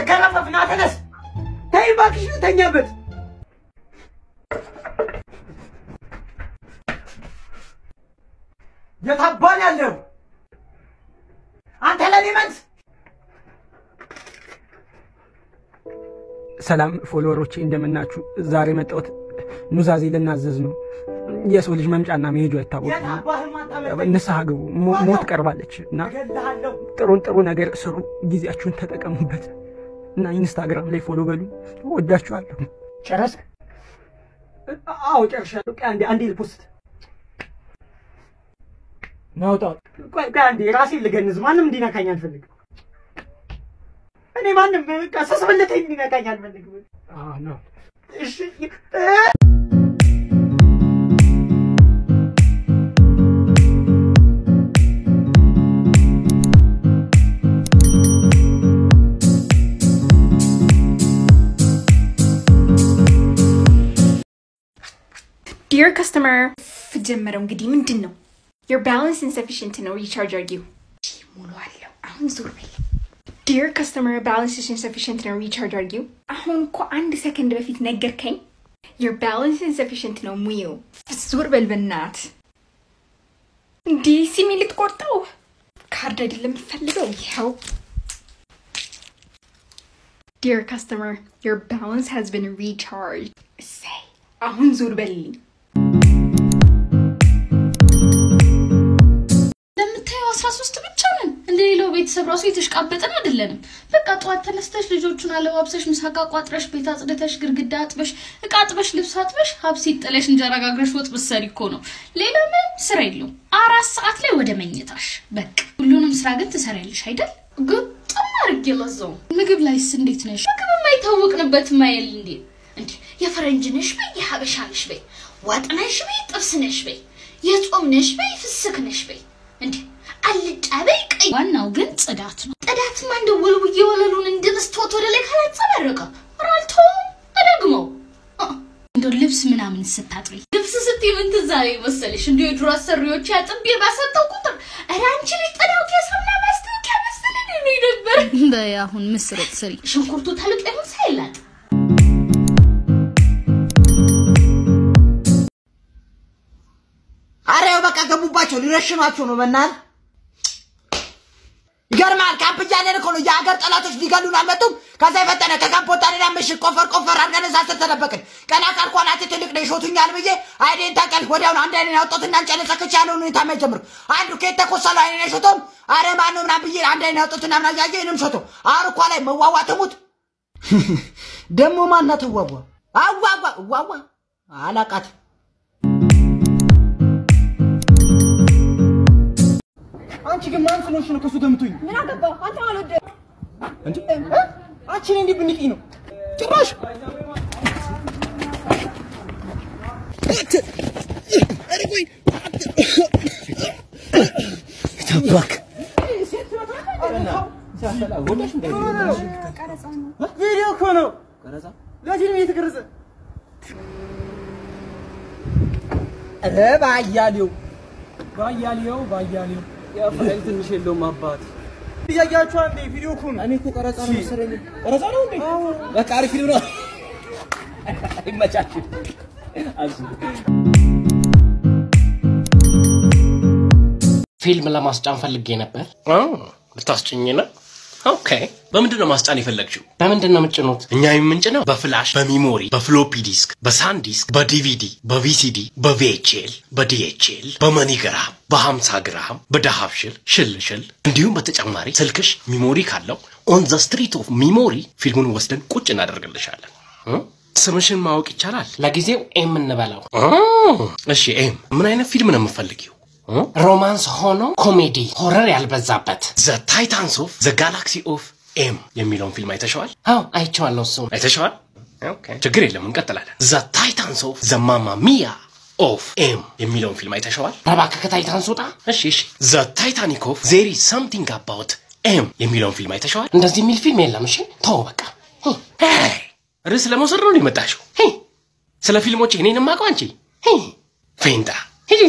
ገረፈፍ ና ተነስ። ተይ እባክሽ ልተኛበት። የታባን ያለው አንተ ለኔ መልስ ሰላም ፎሎወሮቼ እንደምናችሁ። ዛሬ መጣሁት ኑዛዜ ልናዘዝ ነው። የሰው ልጅ መምጫና መሄጁ አይታወቅም። ንስሐ ግቡ፣ ሞ- ሞት ቀርባለች እና ጥሩን ጥሩ ነገር ስሩ፣ ጊዜያችሁን ተጠቀሙበት እና ኢንስታግራም ላይ ፎሎ በሉ። ወዳችኋለሁ። ጨረስክ? አዎ ጨርሻለሁ። ቆይ አንዴ አንዴ ልፖስት ናውጣው። ቆይ ቆይ አንዴ ራሴን ልገንዝ። ማንም እንዲነካኝ አልፈልግም። እኔ ማንም ቀሰስብልተኝ እንዲነካኝ አልፈልግም። አዎ ነው። እሺ ዲር ከስተመር ጀመረው እንግዲህ ምንድን ነው your balance insufficient ነው ሪቻርጅ አርጊው ሙሉ አለው አሁን ዞር በል ዲር ከስተመር balance is insufficient ነው ሪቻርጅ አርጊው አሁን እኮ አንድ ሰከንድ በፊት ነገርከኝ your balance insufficient ነው ሙዩ ዞር በል በናት እንዲህ ሲሚ ልትቆርጠው ካርድ አይደለም የምፈልገው ይኸው Dear customer, your balance has been recharged. Say, አሁን ዞር በልልኝ። እንደምታየው አስራ ሶስት ብቻ ነን። እንደ ሌላው ቤተሰብ ራሱ የተሽቃበጠን አይደለንም። በቃ ጠዋት ተነስተሽ ልጆቹን አለባብሰሽ ምሳቃ ቋጥረሽ ቤት አጽድተሽ ግድግዳ አጥበሽ እቃ አጥበሽ ልብስ አጥበሽ ሀብሲት ጥለሽ እንጀራ ጋግረሽ ወጥ ብትሰሪ እኮ ነው። ሌላ ምንም ስራ የለውም። አራት ሰዓት ላይ ወደ መኝታሽ በቃ። ሁሉንም ስራ ግን ትሰሪያለሽ አይደል? ግጥም አድርጌ ለዛው። ምግብ ላይስ እንዴት ነሽ? ምግብ የማይታወቅንበት ማየል እንዴ እንዴ የፈረንጅ ነሽ በይ የሀበሻ ነሽ በይ ወጥ ነሽ በይ ጥብስ ነሽ በይ የጾም ነሽ በይ ፍስክ ነሽ በይ እንዴ አልጫ በይ ቀይ ዋናው ግን ጽዳት ነው ጽዳትማ እንደ ወልውዬ ወለሉን እንደ መስታወት ወደ ላይ ካላንጸባረቀ ራልቶም እደግመው አ፣ እንደው ልብስ ምናምን ስታጥቢ ልብስ ስትይ ምን ትዝ አለኝ መሰለሽ እንዲሁ የድሮ አሰሪዎች አጥቤ ባሰጠው ቁጥር ኧረ አንቺ ልጅ ጥዳው የሳሙና ማስታወቂያ መሰለኝ ነው ነበር በይ አሁን ምስር ወጥ ስሪ። ሽንኩርቱ ተልጦ ይሁን ሳይላጥ አረ ያው በቃ ገቡባቸው፣ ሊረሽኗቸው ነው። በእናትህ ይገርማል። ካምፕ እያለን እኮ ነው የሀገር ጠላቶች ሊገሉን አልመጡም። ከዛ የፈጠነ ከካምፕ ወጣን ና ምሽግ ቆፈር ቆፈር አድርገን እዛ ስር ተደበቅን። ቀና ካልኩ አናቴ ትልቅ ነው ይሾቱኛል ብዬ አይኔን ተቀል ወዲያውኑ አንድ አይኔን ያወጡትና እንጨነጸክች ያለውን ሁኔታ የሚያጀምሩ አንዱ ከየት ተኮሰሉ አይኔን የሾቶም አረ ማነው ምናምን ብዬ አንድ አይኔን ያወጡትና ምና እያየ እኔም ሾቶ አሁን እኳ ላይ መዋዋ ትሙት ደግሞ ማናት ዋዋ አዋዋ ዋዋ አላቃት አንቺ ግን ማን ስለሆንሽ ነው ከሱ ገምቶኝ? ምን አገባው? አንተ አልወደ እንዴ አንቺ ነኝ እንዲህ ብንቂ ነው ጭራሽ ተባክ ቪዲዮ እኮ ነው ለፊልም እየተቀረጸ ኧረ ባያሌው ባያሌው ባያሌው ፋይል ትንሽ የለውም አባት እያያችሁ አንዴ ቪዲዮ እኮ ነው። እኔ እኮ ቀረጻ ነው መሰለኝ። ቀረጻ ነው እንዴ? በቃ አሪፍ ፊልም ነው። ይመቻችሁ። ፊልም ለማስጫን ፈልጌ ነበር። ልታስጭኝ ነው? ኦኬ። በምንድን ነው ማስጫን የፈለግችው? በምንድን ነው የምጭኑት? እኛ የምንጭነው በፍላሽ፣ በሚሞሪ፣ በፍሎፒ ዲስክ፣ በሳን ዲስክ፣ በዲቪዲ፣ በቪሲዲ፣ በቪኤችኤል፣ በዲኤችኤል፣ በመኒግራም፣ በ50 ግራም፣ በዳሃብሽል ሽልሽል እንዲሁም በተጨማሪ ስልክሽ ሚሞሪ ካለው ኦን ዘ ስትሪት ኦፍ ሚሞሪ ፊልሙን ወስደን ቁጭ እናደርግልሻለን። እ? ስምሽን ማወቅ ይቻላል? ለጊዜው ኤም እንበለው። እሺ ኤም፣ ምን አይነት ፊልም ነው የምፈልጊው? ሮማንስ ሆኖ ኮሜዲ ሆረር ያልበዛበት ዘ ታይታንስ ኦፍ ዘ ጋላክሲ ኦፍ ኤም የሚለውን ፊልም አይተሸዋል? አዎ አይቼዋለሁ። እሱን አይተሸዋል? ኦኬ፣ ችግር የለም እንቀጥላለን። ዘ ታይታንስ ኦፍ ዘ ማማ ሚያ ኦፍ ኤም የሚለውን ፊልም አይተሸዋል? እባክህ ከታይታንስ ውጣ። እሺ እሺ። ዘ ታይታኒክ ኦፍ ዜሪ ሰምቲንግ አባውት ኤም የሚለውን ፊልም አይተሸዋል? እንደዚህ የሚል ፊልም የለም። እሺ ተው በቃ። ሄይ፣ ርዕስ ለመውሰድ ነው የመጣሽው? ሄይ፣ ስለ ፊልሞች እኔን የማውቀው አንቺ ሄይ፣ ፌንጣ ሂጂ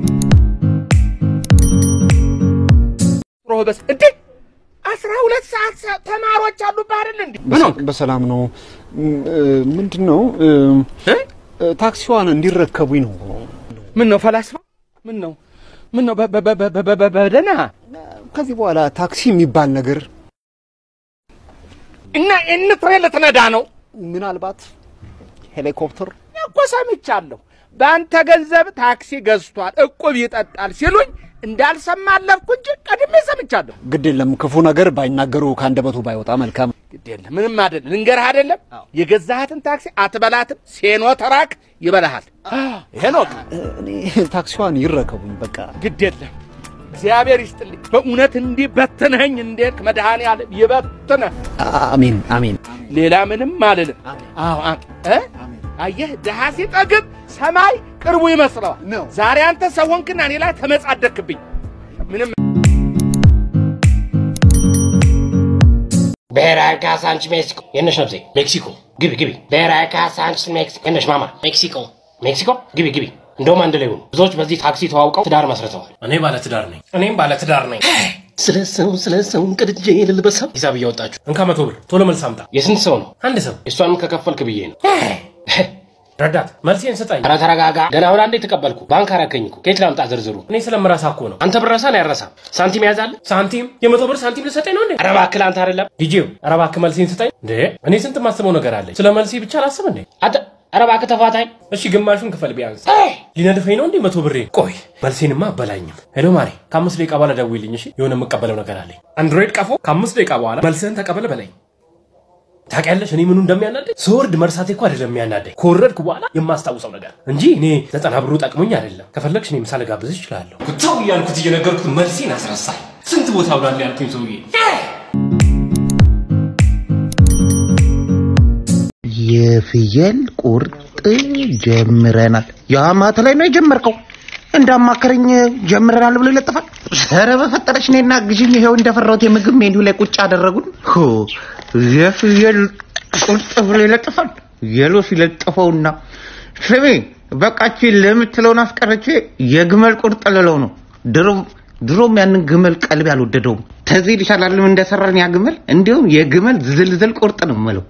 ሮበስ እንዴ አስራ ሁለት ሰዓት ታክሲ ተማሪዎች አሉብህ አይደል እንዴ? ምን ሆንክ? በሰላም ነው። ምንድን ነው እ? ታክሲዋን እንዲረከቡኝ ነው። ምን ነው ፈላስፋ? ምን ነው ምን ነው በ- በ- በ- በ- በ- በ- በደህና ከዚህ በኋላ ታክሲ የሚባል ነገር እና እንትሬ ልትነዳ ነው ምናልባት ሄሊኮፕተር እኮ ሰምቻለሁ። በአንተ ገንዘብ ታክሲ ገዝቷል፣ እቁብ ይጠጣል ሲሉኝ እንዳልሰማ አለፍኩ እንጂ ቀድሜ ሰምቻለሁ። ግድ የለም ክፉ ነገር ባይናገሩ ከአንደበቱ ባይወጣ መልካም። ግድ የለም ምንም አይደለም። ልንገርህ አይደለም የገዛሃትን ታክሲ አትበላትም፣ ሴኖ ተራክ ይበላሃል። ይሄ ነው በቃ። እኔ ታክሲዋን ይረከቡኝ በቃ። ግድ የለም እግዚአብሔር ይስጥልኝ። በእውነት እንዲህ በትነኸኝ እንዴት መድኃኔዓለም ይበትነህ። አሜን አሜን። ሌላ ምንም አልልም። አዎ አም- እ? አየህ ድሃ ሲጠግብ ሰማይ ቅርቡ ይመስለዋል። ነው። ዛሬ አንተ ሰው ሆንክና እኔ ላይ ተመጻደክብኝ። ምንም ብሔራዊ ካሳንች ሜክሲኮ የነሽ ነብሴ ሜክሲኮ ግቢ ግቢ ብሔራዊ ካሳንች ሜክሲኮ የነሽ ማማ ሜክሲኮ ሜክሲኮ ግቢ ግቢ እንደውም አንድ ላይ ሆኑ ብዙዎች በዚህ ታክሲ ተዋውቀው ትዳር መስርተዋል እኔ ባለ ትዳር ነኝ እኔም ባለ ትዳር ነኝ ስለ ሰው ስለ ሰው ቅድጄ ልልበሰው ሂሳብ እያወጣችሁ እንካ መቶ ብር ቶሎ መልስ አምጣ የስንት ሰው ነው አንድ ሰው የእሷንም ከከፈልክ ብዬ ነው ረዳት መልሴን ስጠኝ ኧረ ተረጋጋ ገና አሁን አንዴ ተቀበልኩ ባንክ አረከኝ እኮ ከየት ላምጣ ዝርዝሩ እኔ ስለምረሳ እኮ ነው አንተ ብረሳ ነው ያረሳም ሳንቲም ያዛለ ሳንቲም የመቶ ብር ሳንቲም ልሰጠኝ ነው እንዴ ኧረ እባክህ ለአንተ አይደለም ዲጄው ኧረ እባክህ መልሴን ስጠኝ እንዴ እኔ ስንት ማስበው ነገር አለኝ ስለ መልሴ ብቻ ላስብ እንዴ አንተ ኧረ እባክህ ተፋታኝ እሺ ግማሹን ክፈል ቢያንስ ሊነድፈኝ ነው እንዴ መቶ ብሬ ቆይ መልሴንማ አበላኝም ሄሎ ማሬ ከአምስት ደቂቃ በኋላ ደውይልኝ እሺ የሆነ የምቀበለው ነገር አለኝ አንድሮይድ ቀፎ ከአምስት ደቂቃ በኋላ መልስህን ተቀበል በለኝ ታውቂያለሽ እኔ ምኑ እንደሚያናደኝ ስወርድ መርሳቴ እኮ አይደለም የሚያናደኝ ከወረድኩ በኋላ የማስታውሰው ነገር እንጂ እኔ ዘጠና ብሩ ጠቅሞኝ አይደለም ከፈለግሽ እኔ ምሳ ልጋብዝሽ እችላለሁ ተው እያልኩት እየነገርኩት መልሴን አስረሳኝ ስንት ቦታ ውላል ያልኩኝ ሰውዬ የፍየል ቁርጥ ጀምረናል። የአማት ላይ ነው የጀመርከው? እንዳማከረኝ ጀምረናል ብሎ ይለጥፋል። ኧረ በፈጠረች እኔና ግዥኝ። ይኸው እንደፈራሁት የምግብ ሜኑ ላይ ቁጭ አደረጉን። ሆ የፍየል ቁርጥ ብሎ ይለጥፋል። የሎ ሲለጥፈውና ስሜ በቃች ለምትለውን አስቀረቼ የግመል ቁርጥ ልለው ነው። ድሮም ድሮም ያንን ግመል ቀልብ አልወደደውም። ተዚህ ይሻላልም እንደሰራን ያ ግመል እንዲሁም የግመል ዝልዝል ቁርጥ ነው የምለው።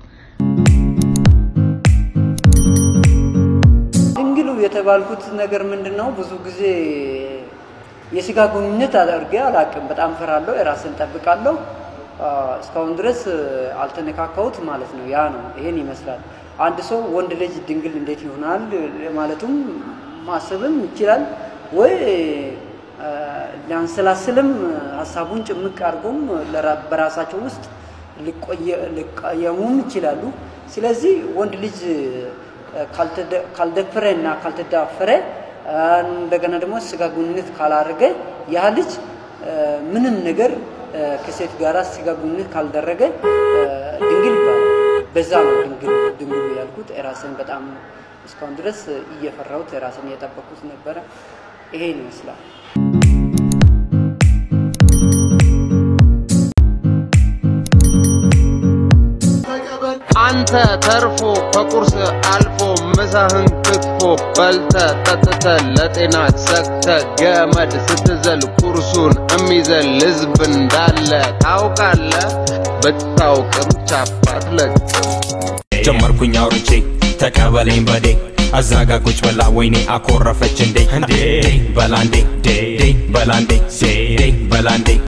ድንግሉ የተባልኩት ነገር ምንድን ነው? ብዙ ጊዜ የስጋ ግንኙነት አድርጌ አላቅም። በጣም ፈራለሁ፣ የራስን ጠብቃለሁ። አ፣ እስካሁን ድረስ አልተነካካሁት ማለት ነው። ያ ነው፣ ይሄን ይመስላል። አንድ ሰው ወንድ ልጅ ድንግል እንዴት ይሆናል ማለቱም ማሰብም ይችላል ወይ አ፣ ሊያንሰላስልም ሀሳቡን ጭምቅ አድርጎም ለራ- በራሳቸው ውስጥ ሊቆየ- ሊቀየሙም ይችላሉ። ስለዚህ ወንድ ልጅ ካልተደ- ካልደፈረ እና ካልተዳፈረ አ፣ እንደገና ደግሞ ስጋ ግንኙነት ካላደረገ ያ ልጅ አ፣ ምንም ነገር አ፣ ከሴት ጋር ስጋ ግንኙነት ካልደረገ አ፣ ድንግል ይባላል። በዛ ነው ድንግል ድንግሉ ያልኩት። ራስን በጣም እስካሁን ድረስ እየፈራሁት ራስን እየጠበኩት ነበረ። ይሄን ይመስላል። አንተ ተርፎ ከቁርስ አልፎ ምሳህን ክትፎ በልተ ጠጥተ ለጤና ሰክተ ገመድ ስትዘል ኩርሱን እሚዘል ህዝብ እንዳለ ታውቃለ። ብታውቅም ቻፓት ለቅም ጀመርኩኝ አውርቼ ተቀበለኝ በዴ አዛጋ ቁጭ በላ ወይኔ አኮረፈች እንዴ እንዴ በላንዴ በላንዴ በላንዴ